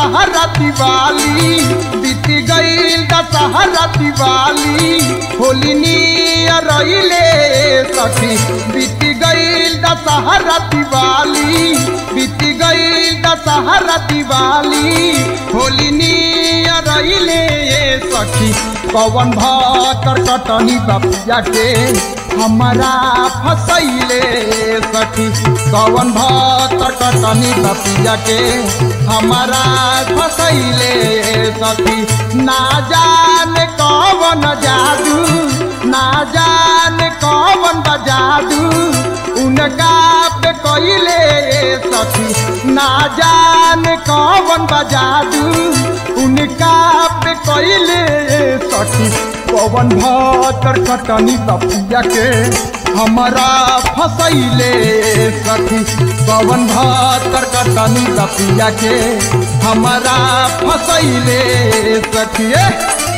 दशहरा दिवाली बीत गईल दशहरा दिवाली होली नियर रहिले सखी बीत गईल दशहरा दिवाली बीत गईल दशहरा दिवाली होली नियर रहिले सखी पवन भाकर कटनी बपिया के हमारा फसैले सखी कवन भाकर कटनी बपिया के हमारा फसैले सखी ना जाने कवन जादू ना जाने कवन जादू उनका पे कोइले सखी ना जाने कवन जादू उनका पे कोइले सखी पवन भातर कटनी बपिया के हमारा फसैले सखी पवन भातर कटनी बपिया के हमारा फसैले सखी ए!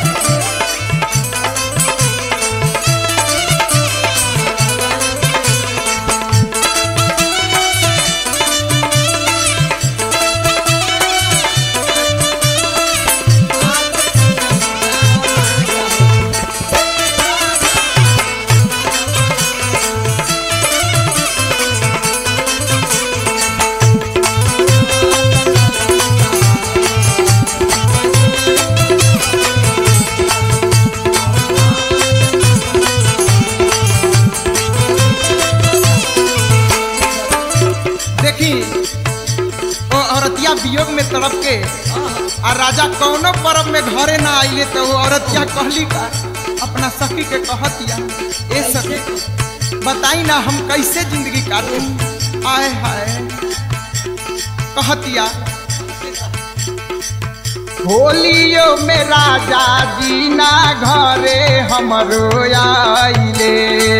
देखी ओ औरतिया वियोग में तड़प के आ राजा कौनो पर्व में घरे ना आइले तो वो औरतिया कहली का अपना सखी के कहतिया ए सखी बताई ना हम कैसे जिंदगी काटू आए हाय कहतिया होलियो में राजा जी ना घरे हमरो आइले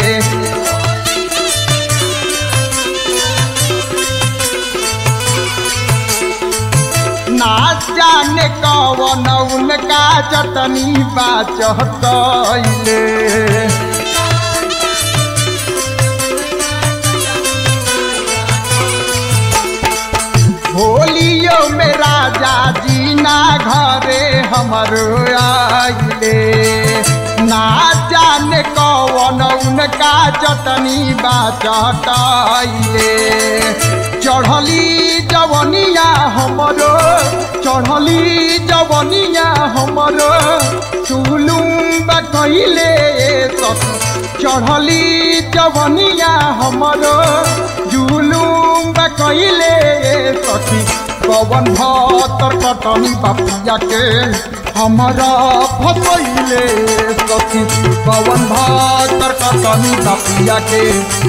ना जाने कवन उनका चटनी बाचले होलियो में राजा जी ना घरे हमरो आइले ना जाने कवन उनका चटनी बाचले चढ़ली जवनिया हमरो चढ़ली जवनिया हमरो चुलुम कहिले सखी चढ़ली जवनिया हमरो जुलुम कहिले सखी पवन भतर कटनी बपिया के हमारा फसैले सखी पवन भतर कटनी बपिया के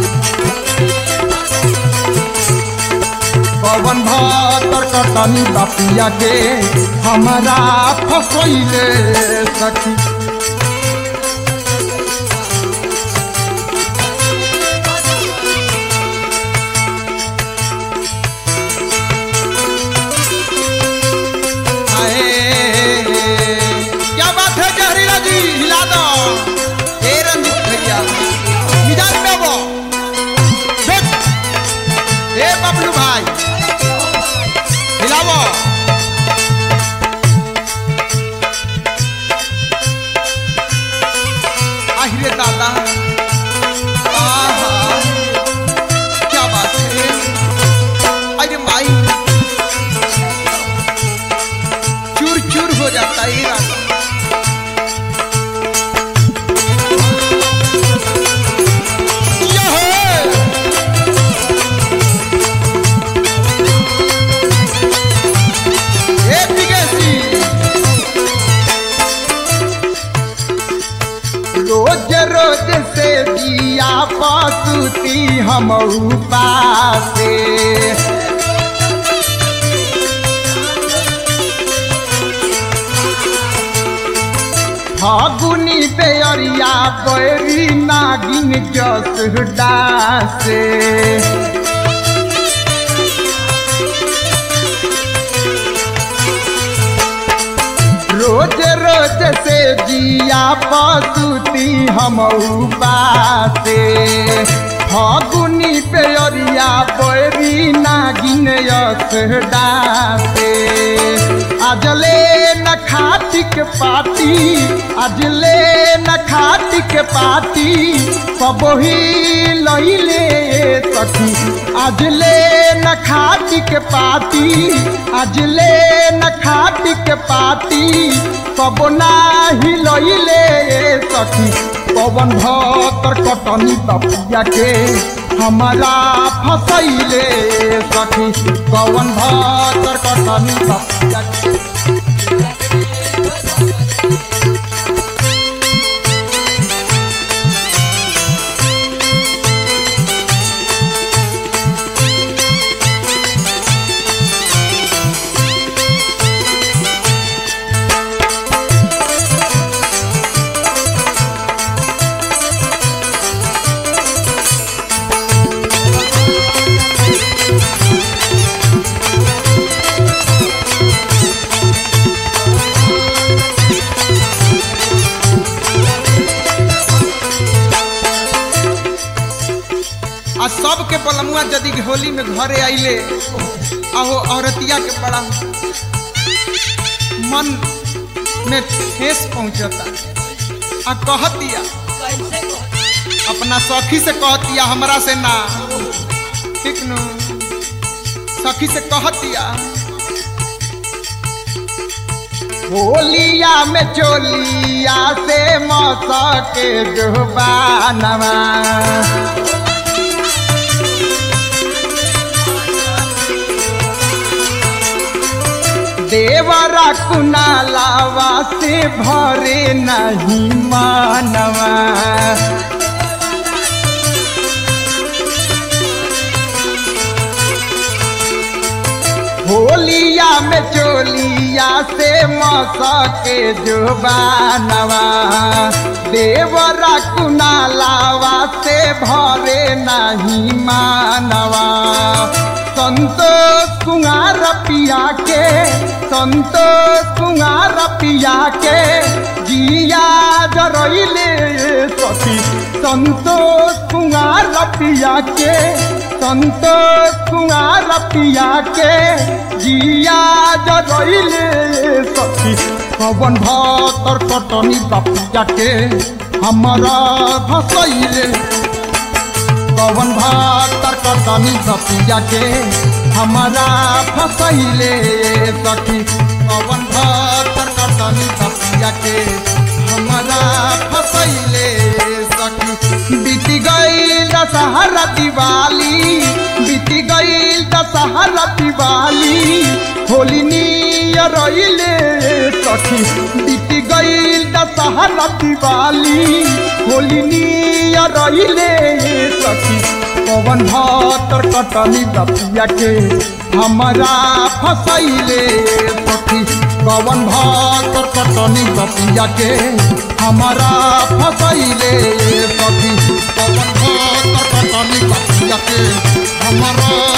पवन भातर कटनी बपिया के हमारा फसैले सखी आए, क्या बात है जहरीला जी हिला दो ए रंजित भैया मिजाज में वो देख ए बबलू भाई हिलावो आहिरे दादा आहा क्या बात है अरे माई चूर चूर हो जाता है ये राजा यहे! ए बिगेसी रोज रोज से दिया पसुती हम पासे फागुनी बेअरिया बैरी नागिन जस डासे रोज रोज से जिया पसुती हम बासे फगुनी पेयरिया बैरी नागिन यस डासे आजले न खाटिक पाती आजले न खाटिक पाती कबही लैले सखी आजले न खाटिक पाती आजले न खाटिक पाती कब नाही लैले सखी पवन भतर कटनी बपिया के हमारा फसैले सखी पवन भतर कटनी बपिया के आ सबके बलमुआ यदि होली में घरे आइले आहो औरतिया के बड़ा मन में ठेस पहुंचता आ कहतिया अपना सखी से कहतिया हमरा से ना ठीक नु सखी से कहतिया होलिया में चोलिया से मौसा के जुबानवा देवरा कुनालावा से भरे नहीं मानवा होलिया में चोलिया से मौसा के जुबानवा देवरा कुनालावा से भरे नहीं मानवा संतोष कुंगार पिया के संतोष कुंगार पिया के जिया जरैले सखी संतोष कुंगार पिया के संतोष कुंगार पिया के जिया जरैले सखी पवन भतर कटनी बपिया के हमारा भसैले पवन भातर कटनी बपिया के हमारा फसैले सखी पवन भातर कटनी बपिया के हमारा फसैले सखी बीत गईल दशहरा दिवाली बीत गईल दशहरा दिवाली होली नियर रहिले सखी बीत गईल दशहरा दिवाली होली नियर रहिले सखी पवन भातर कटनी बपिया के हमारा फसैले सखी पवन भातर कटनी बपिया के हमारा फसैले सखी पवन भातर कटनी बपिया के हमारा